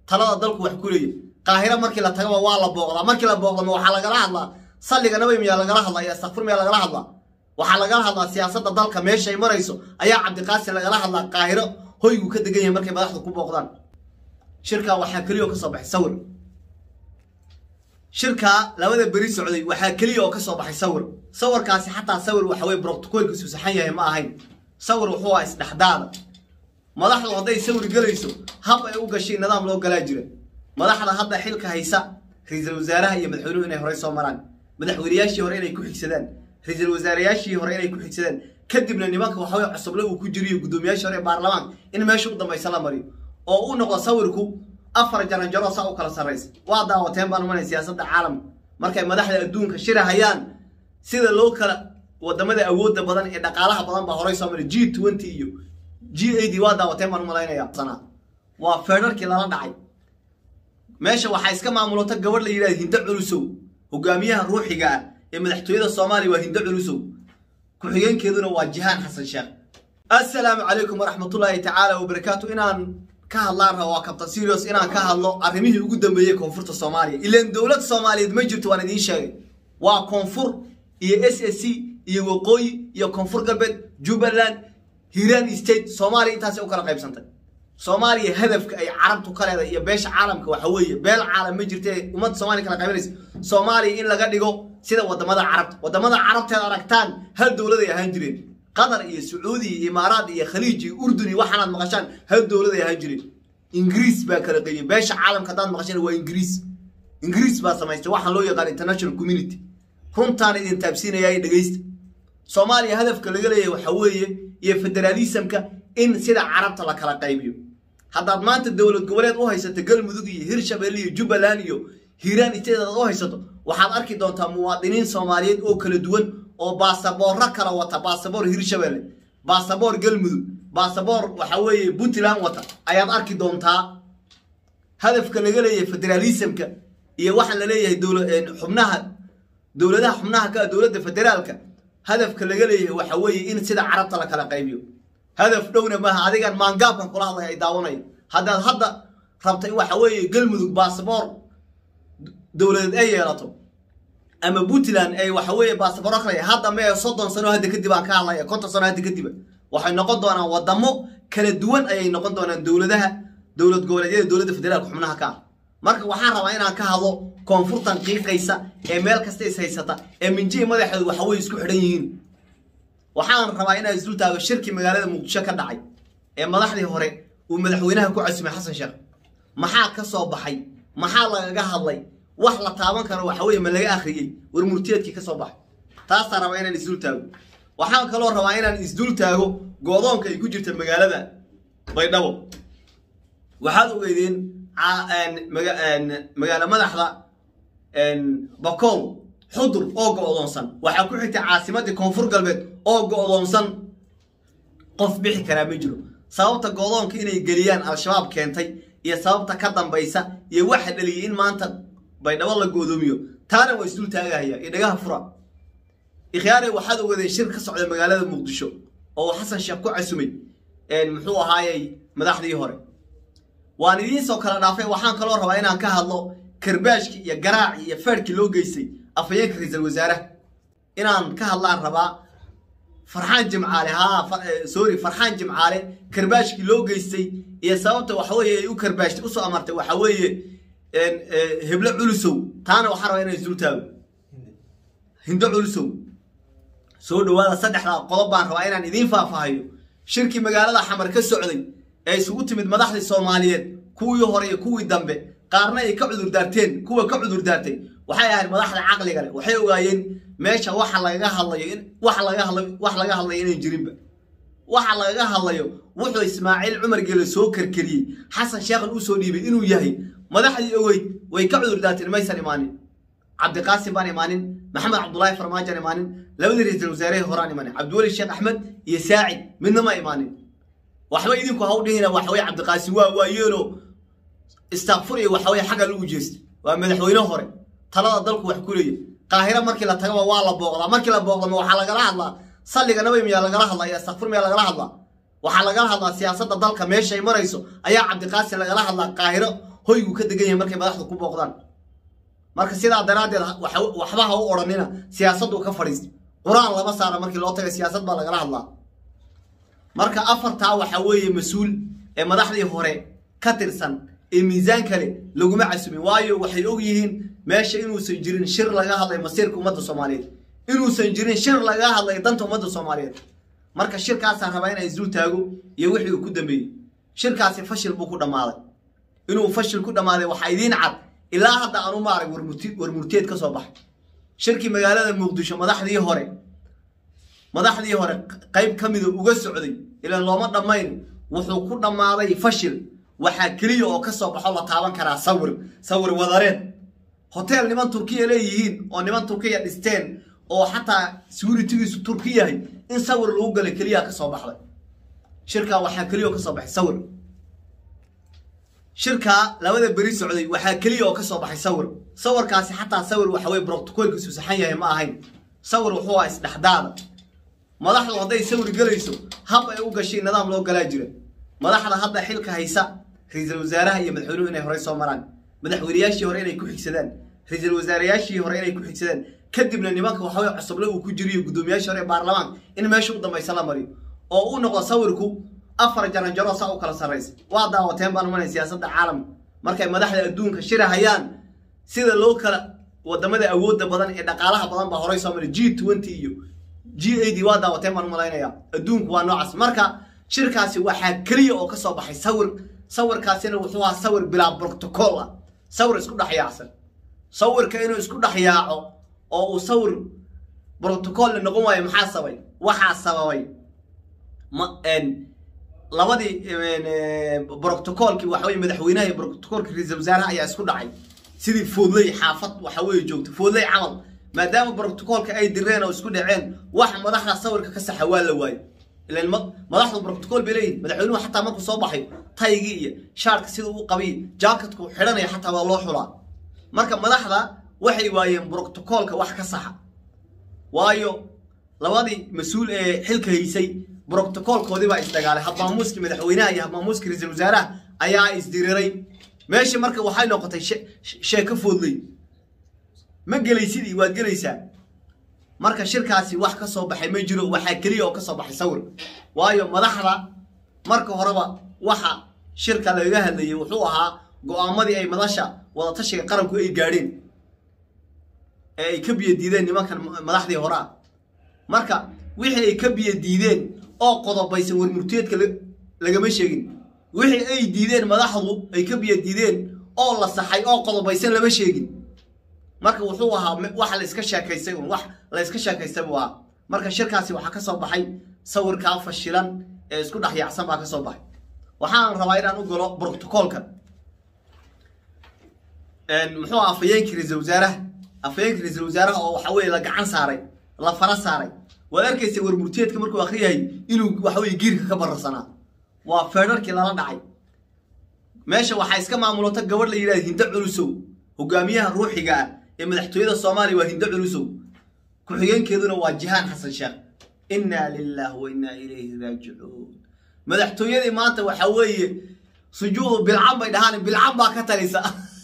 talada dalku wax ku leeya qaahiro markii la tagaba waa la booqdaa markii la booqdama waxaa lagala hadlaa salliga nabay miyaa lagala hadlaa iyo astakfir miyaa lagala hadlaa waxaa lagala hadlaa siyaasadda dalka meeshay marayso ayaa cabdiqaasim lagala hadlaa qaahiro hoygu ka degan yahay markay madaxdu ku booqdaan shirkaa waxaa keliya oo ka soo baxay sawir shirkaa labada beri socday waxaa keliya oo ka soo baxay sawir sawirkaasi xataa sawir waxa weye brotocoolkiisu saxan yahay ma ahayn sawir wuxuu ah isdhexdaada madaxdu hadday sawir gelayso hab ay u gashay nidaam loo galaa jira madaxda hadda xilka haysa ra-iisul wasaaraha iyo madaxweynuhu inay horey soo maraan madaxweynayaashii hore inay ku xigsadaan ra-iisul wasaarayaashii hore inay ku xigsadaan kadibna nimanka waxaweye cusuble uu ku jiriyo guddoomiyaashii hore ee baarlamaanka in meesha u dambaysa la mariyo oo uu noqdo sawirku afar jaranjaro saa u kala sarraysa waa daawateen baan umanay siyaasadda caalamka markay madaxda adduunka shirahayaan sida loo kala wadamada awoodda badan ee dhaqaalaha badan baa horey soo maray g twenty iyo g a d waa daawateen baan umalaynaya sanaa waa feedharkii lala dhacay meesha waxaa iska maamulota gabadh la yidhahda hindo culusow hogaamiyaha ruuxiga ah ee madaxtooyada soomaaliya waa hindo culusow ku-xigeenkeeduna waa jihaan xasan sheekh assalaamu calaykum waraxmatullaahi tacaala wabarakaatu inaan ka hadlaan raba waa kabtan serios inaan ka hadlo arrimihii ugu dambeeyey koonfurta soomaaliya ilaan dowlad soomaaliyeed ma jirto waan idiin sheegay waa koonfur iyo s s c iyo waqooyi iyo koonfur galbeed jubbaland hiiraan state soomaaliya intaasay u kala qaybsantay soomaaliya hadafka ay carabtu ka leedahay iyo beesha caalamka waxa weeye beel caalam ma jirta ee ummadda soomaliya kala qaybanaysa soomaaliya in laga dhigo sida wadamada carabta wadamada carabteed aragtaan hal dowladay ahaan jireen qatar iyo sacuudi iyo imaaraad iyo khaliij iyo urdun iyo waxaanaad maqashaan hal dowladay ahaan jireen ingiriis baa kala qeybiyey beesha caalamka haddaad maqashaan waa ingiriis ingiriis baa samaystay waxaan loo yaqaan international community runtaana idin taabsiinaya dhegeysta soomaaliya hadafka laga leeyahay waxa weeye iyo federaalismka in sida carabta la kala qaybiyo haddaad maanta dowlad goboleed u haysato galmudug iyo hirshabelle iyo jubbaland iyo hiiraan state aad u haysato waxaad arki doontaa muwaadiniin soomaaliyeed oo kala duwan oo baasaboorro kala wata baasaboor hirshabelle baasaboor galmudug baasaboor waxa weeye puntland wata ayaad arki doontaa hadafka laga leeyahay federaalismka iyo waxaan la leeyahay xubnaha dowladaha xubnaha ka dowladda federaalka hadafka laga leeyahay waxa weeye in sida carabta la kala qaybiyo hadaf dhowna maaha adigan maangaabkan kula hadlaya ay daawanaya haddaad hadda rabta in waxa weeye galmudug baasaboor dowladeed ay yeelato ama puntland ay waxa weeye baasabooro kale hadda mee soddon sano hadda kadib aan ka hadlaya konton sano hadda kadib waxay noqon doonaan wadamo kala duwan ayay noqon doonaan dowladaha dowlad goboleedyada dowladda federaalka xubnaha ka ah marka waxaan rabaa inaan ka hadlo koonfurtan qiiqaysa ee meel kasta is haysata ee minjihi madaxeedu waxa weye isku xidhan yihiin waxaan rabaa inaan isdul taago shirkii magaalada muqdisho ka dhacay ee madaxdii hore uu madaxweynaha ku casumay xasan sheekh maxaa ka soo baxay maxaa lagaga hadlay wax la taaban karo waxa weye ma laga akhriyey war murtiyeedkii ka soo baxay taasaan rabaa inaan isdul taago waxaan kaloo rabaa inaan isdul taago goodoonka ay ku jirta magaalada baydhabo waxaad ogeydeen magaalo madaxda bakool xudur oo go-doonsan waxaa ku xigtay caasimadii koonfur galbeed oo go-doonsan qof bixi karaa ma jiro sababta go-doonka inay geliyaan al-shabaab keentay iyo sababta ka dambaysa iyo waxa dhaliyay in maanta baydhabo la goodoomiyo taana waa isdul taagahaya iyo dhagaha fura ikhyaare waxaad ogeedeen shir ka socda magaalada muqdisho oo xasan sheekh ku casumay muxuu ahaayey madaxdii hore waan idiinsoo kala dhaafay waxaan kaloo rabaa inaan ka hadlo karbaashkii iyo garaacii iyo feerhkii loo geystay afhayeenka ra-iisul wasaaraha inaan ka hadlaan rabaa farxaan jimcaale haa sorry farxaan jimcaale karbaashkii loo geystay iyo sababta waxa weeye ay u karbaashtay usoo amartay waxa weeye heblo culusow taana waxaan rabaa inaan isdul taago hindo culusow soo dhawaada saddexdaa qodob baan rabaa inaan idiin faahfaahayo shirkii magaalada xamar ka socday ee isugu timid madaxdii soomaaliyeed kuwii hore iyo kuwii dambe qaarna ay ka cudurdaarteen kuwa ka cudurdaartay waxay ahayd madaxda caqliga leh waxay ogaayeen meesha waxa lagaga hadlayo in wax laga hadlayo wax laga hadlayo inayn jirinba waxa lagaga hadlayo wuxuu ismaaciil cumar geele soo karkariyey xasan sheekhan uu soo dhiibay inuu yahay madaxdii ogeyd way ka cudurdaarteen maysan imaanin cabdiqaasim baan imaanin maxamed cabdulaahi farmaajaan imaanin labadii ra-iisul wasaarehii horaan imaanin cabdiweli sheekh axmed iyo saacid midna ma imaanin waxba idinku ha u dhihina waxaweye cabdiqaasim waa waa yeelo istakfur iyo waxaweye xagga lagu jeestay waa madaxweyne hore talada dalku wax ku leeya qaahiro markii la tagaba waa la booqdaa markii la booqdama waxaa lagala hadlaa salliga nabay miyaa lagala hadlaa iyo astakfur miyaa lagala hadlaa waxaa lagala hadlaa siyaasadda dalka meeshay marayso ayaa cabdiqaasim lagala hadlaa qaahiro hoygu ka degan yahay markay madaxdu ku booqdaan marka sidaa daraaddeed waxba ha u odhanina siyaasaddu ka fadhiista qur-aan lama saara markii loo taga siyaasad baa lagala hadlaa marka afartaa waxaa weeye mas-uul ee madaxdii hore ka tirsan ee miisaan kale laguma casumin waayo waxay og yihiin meesha inuusan jirin shir laga hadlay masiirka ummadda soomaaliyeed inuusan jirin shir laga hadlay danta ummadda soomaaliyeed marka shirkaasaa rabaa inay isdul taago iyo wixii uu ku dambeeyey shirkaasi fashil buu ku dhammaaday inuu fashil ku dhammaaday waxaa idiin cad ilaa hadda aanu maarag warmurteed ka soo baxay shirkii magaalada muqdisho madaxdii hore madaxdii hore qayb ka mida uga socday ilaan looma dhammayn wuxuu ku dhammaaday fashil waxaa keliya oo ka soo baxo la taaban karaa sawir sawir wadareed hotel niman turkiya leeyihiin oo niman turkiya dhisteen oo xataa securitigiisu turki yahay in sawir lagu galay keliyaa ka soo baxday shirkaa waxaa keliya oo ka soo baxay sawir shirkaa labada beri socday waxaa keliya oo ka soo baxay sawir sawirkaasi xataa sawir waxa weye brotocoolkiisu saxan yahay ma ahayn sawir wuxuu ah isdhexdaada madaxdu hadday sawir gelayso hab ay u gashay nidaam loo galaa jira madaxda hadda xilka haysa ra-iisul wasaaraha iyo madaxweynuhu inay horey soo maraan madaxweynayaashii hore inay ku xigsadaan ra-iisul wasaarayaashii hore inay ku xigsadaan kadibna nimanka waxaweye cusuble uu ku jiriyo guddoomiyaashii hore ee baarlamaanka in meesha u dambaysa la mariyo oo u noqdo sawirku afar jaranjaro saa u kala sarraysa waa daawateen baan umanay siyaasadda caalamka markay madaxda adduunka shirahayaan sida loo kala wadamada awoodda badan ee dhaqaalaha badan baa horey soo maray g twenty iyo g ad waa daawateen baan umalaynaya adduunku waa noocaas marka shirkaasi waxaa keliya oo ka soo baxay sawir sawirkaasina wuxuu ahaa sawir bilaa brotocool ah sawir isku dhex yaacsan sawirka inuu isku dhex yaaco oo uu sawir brotocoolna noqon waayo maxaa sabay waxaa sababay ma labadii brotocoolkii waxa weye madaxweynaha iyo brotocoolkii ra-iisul wasaaraha ayaa isku dhacay sidii foodley xaafad waxa weeye joogta foodley camal maadaama brotocoolka ay direen oo isku dhaceen wax madaxda sawirka ka saxa waa la waayo ilan madaxdu brotocool bay leeyihin madaxweynuhu xataa markuu soo baxay taygii iyo shaarka sida uu qabiy jaakadku xidhanaya xataa waa loo xulaa marka madaxda waxay waayeen brotocoolka wax ka saxa waayo labadii mas-uul ee xilka haysay brotocoolkoodii baa isdagaalay habmaamuuskii madaxweynaha iyo habmaamuuskii ra-iisul wasaaraha ayaa isdiriray meeshii marka waxay noqotay sheeko foodley ma gelaysidii waad gelaysaa marka shirkaasi wax ka soo baxay ma jiro waxaa keliya oo ka soo baxay sawir waayo madaxda marka horeba waxa shirka lagaga hadlayay wuxuu ahaa go-aamadii ay madasha wadatashiga qaranku ay gaadheen ee ay ka biyo diideen nimankan madaxdii hore ah marka wixii ay ka biyo diideen oo qodobaysan warmurteedka lagama sheegin wixii ay diideen madaxdu ay ka biyo diideen oo la saxay oo qodobaysan lama sheegin marka wuxuu ahaa wax la iska sheekaystay un wax la iska sheekaystay buu ahaa marka shirkaasi waxaa ka soo baxay sawirkaa fashilan ee isku dhex yaacsan baa ka soo baxay waxaan rabaa inaan u galo brotocoolkan muxuu aha afayeenkii ra-iisul wasaaraha afayeenkii ra-iisul wasaaraha oo waxa weye la gacan saaray la fara saaray waad arkaysa warmurteedka markuu akriyahay inuu waxa weye giirka ka bararsanaa waa feedharkii lala dhacay meesha waxaa iska maamulota gabadh la yidhahda hindo culusow hogaamiyaha ruuxiga ah ee madaxtooyada soomaaliya waa hindo culusow ku-xigeenkeeduna waa jihaan xasan sheekh innaa lilah wa innaa ilayhi raajicuun madaxtooyadii maanta waxaa weeye sujuudu bilcan bay dhahaan bilcan baa ka talisa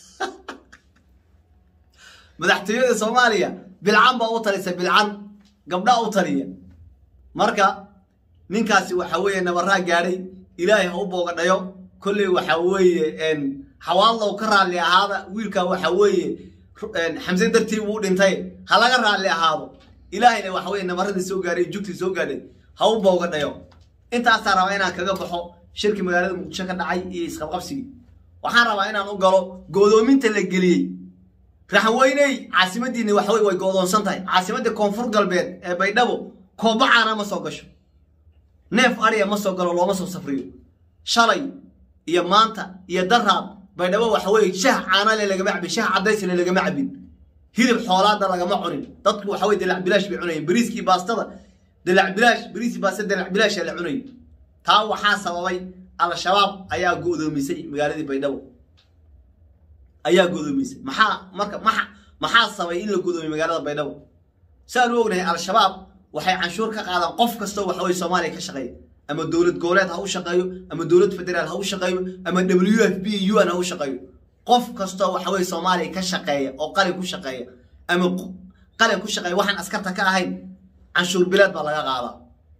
madaxtooyada soomaaliya bilcan baa u talisa bilcan gabdhaa u taliya marka ninkaasi waxa weeye nabaraa gaadhay ilaahay ha u boogadhayo kolley waxa weeye xawaadlow ka raalli ahaada wiilkaa waxa weeye xamse dartii buu dhintay ha laga raalli ahaado ilaahayna waxa weye nabaradii soo gaadhay jugtii soo gaadhay ha u boogadhayo intaasaa rabaa inaan kaga baxo shirkii magaalada muqdisho ka dhacay iyo isqabqabsigii waxaan rabaa inaan u galo go'doominta la geliyey raxweyney caasimadiinni waxa weye way go'doonsan tahay caasimadda koonfur galbeed ee baydhabo koobacaana ma soo gasho neef ariya ma soo galo looma soo safriyo shalay iyo maanta iyo daraad baydhabo waxa weeye shah caanale lagama cabin shah cadaysle lagama cabin hilib xoolaada lagama cunin dadku waxa weye dalac bilaash bay cunayeen bariiskii baastada dalac bilaash bariiskii baastada dalac bilaasha la cunayay taa waxaa sababay al-shabaab ayaa go'doomisay magaaladii baydhabo ayaa go'doomisay maxaa marka maxa maxaa sabay in la go'doomiy magaalada baydhabo saan u ognahay al-shabaab waxay canshuur ka qaadaan qof kastoo waxa weye soomaaliya ka shaqeeya ama dowlad goboleed ha u shaqeeyo ama dowlad federaal ha u shaqeeyo ama w f b un ha u shaqeeyo qof kastoo waxa weye soomaaliya ka shaqeeya oo qalin ku shaqeeya ama qalin ku shaqeeya waxaan askarta ka ahayn canshuur bileed baa laga qaadaa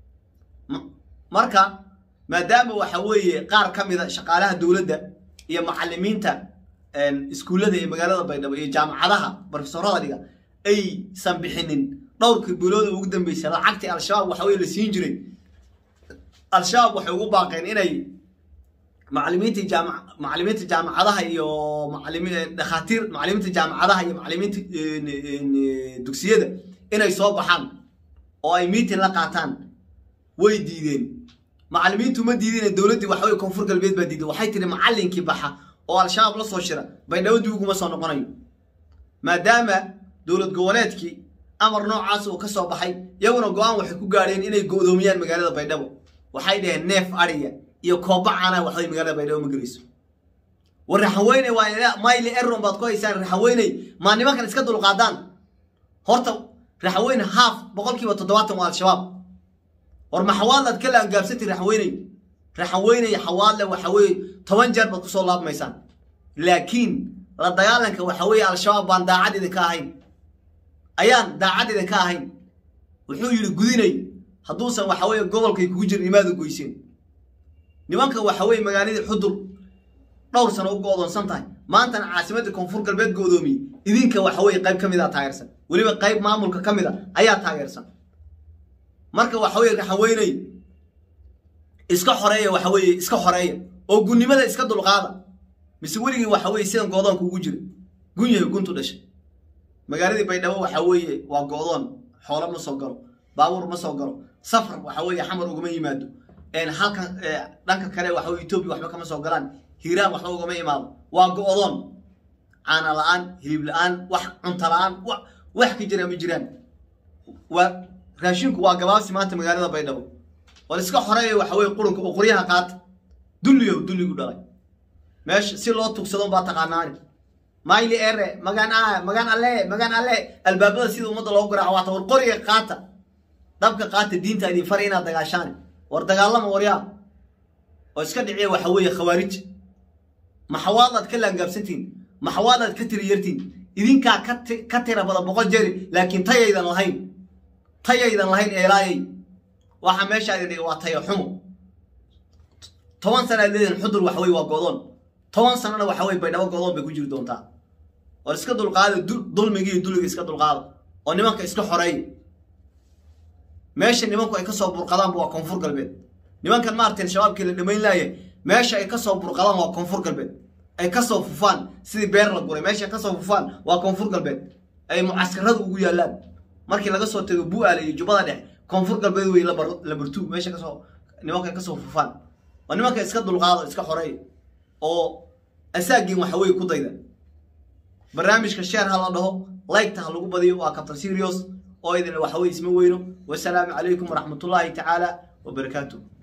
marka maadaama waxa weeye qaar ka mida shaqaalaha dowladda iyo macalimiinta iskuullada iyo magaalada baydhabo iyo jaamacadaha barofesorada dhiga aysan bixinin dhowrkii bilooda ugu dambeysay lacagtii al-shabaab waxa weye la siin jiray al-shabaab waxay ugu baaqeen inay macalimiinta jaama macalimiinta jaamacadaha iyo macalimi dhakhaatiir macalimiinta jaamacadaha iyo macalimiinta dugsiyada inay soo baxaan oo ay meeting la qaataan way diideen macalimiintu ma diideen dowladdii waxa weye koonfur galbeed baa diiday waxay tiri macallinkii baxa oo al-shabaab la soo shira baydhabo dib uguma soo noqonayo maadaama dowlad goboleedkii amar noocaas uu ka soo baxay iyaguna go-aan waxay ku gaadheen inay go-doomiyaan magaalada baydhabo waxay dhaheen neef ariya iyo kooba caana waxbay magaalada baydhabo ma gelayso war raxaweyne waa mayli eron baad ku haysaan raxaweyney maa nimankan iska dulqaadaan horta raxaweyne haaf boqolkiiba toddobaatan waa al-shabaab war ma xawaadlaad ka laangaabsantay raxaweyney raxaweyney xawaadle waxa weeye toban jeer baad kusoo laabmaysaan laakiin la dagaalanka waxa weeye al-shabaab baan daacad idinka ahayn ayaan daacad idinka ahayn wuxuu yidhi gudinay hadduusan waxa weeye gobolkay kugu jirin imaada goyseen nimanka waxa weeye magaaladii xudur dhowr sano u go-doonsan tahay maantana caasimadda koonfur galbeed go-doomiye idinka waxa weeye qayb ka mid a taageersan weliba qayb maamulka ka mid a ayaa taageersan marka waxa weye raxaweyney iska xoreeya waxa weeye iska xoreeya oo gunnimada iska dulqaada mise weligii waxa weye sidan goodoonka ugu jira gun yahay guntu dhashay magaaladii baydhabo waxa weeye waa go-doon xoolo ma soo galo baabuur ma soo galo safar waxa weeye xamar ugama yimaado halkan dhanka kale waxa weye etoobiya waxba kama soo galaan hiiraan waxba ugama imaado waa go-doon caana la-aan hilib la-aan wax cunta la-aan wax ka jira ma jiraan waa raashinku waa gabaabsi maanta magaalada baydhabo war iska xoreeya waxa weye qurunka oo qoryaha qaata dulliyow dulligu dhalay meesha si loo tugsado baa taqaanaani mayli ere magaan a magaan alle magaan alle albaabada sida ummadda loogu garaaco waata war qoriga qaata dabka qaata diinta idin fara inaad dagaashaan war dagaalama waryaa oo iska dhiciya waxa weeye khawaarij maxawaadaad ka laangaabsantiin maxawaadaad ka tiri yartiin idinkaa ka tira badan boqol jeeri laakiin tayaydan lahayn tayaydan lahayn eelaayay waxa meesha idin dhigi waa taya xumo toban sana ad leedihin xudur waxa weye waa godoon toban sanana waxa weye baydhabo godoon bay ku jiri doontaa war iska dulqaada dulmiga iyo duliga iska dulqaada oo nimanka iska xoreeya meesha nimanku ay kasoo burqadaanba waa koonfur galbeed nimankan maaragtay shabaabkii la dhamayn laaya meesha ay kasoo burqadaan waa koonfur galbeed ay kasoo fufaan sidii beer la guray meesha ay kasoo fufaan waa koonfur galbeed ay mucaskaradu ugu yaalaan markii laga soo tago bu-aale iyo jubbada dhexe koonfur galbeed wey labartu meesha kasoo nimanka ay kasoo fufaan waa nimanka iska dulqaado iska xoreeya oo asaagiin waxa weye ku dayda barnaamijka sheer ha la dhaho laygta ha lagu badiyo waa captain serios oo idin waxa weye isma weyno wasalaamu calaykum waraxmatullaahi tacaala wabarakaatuh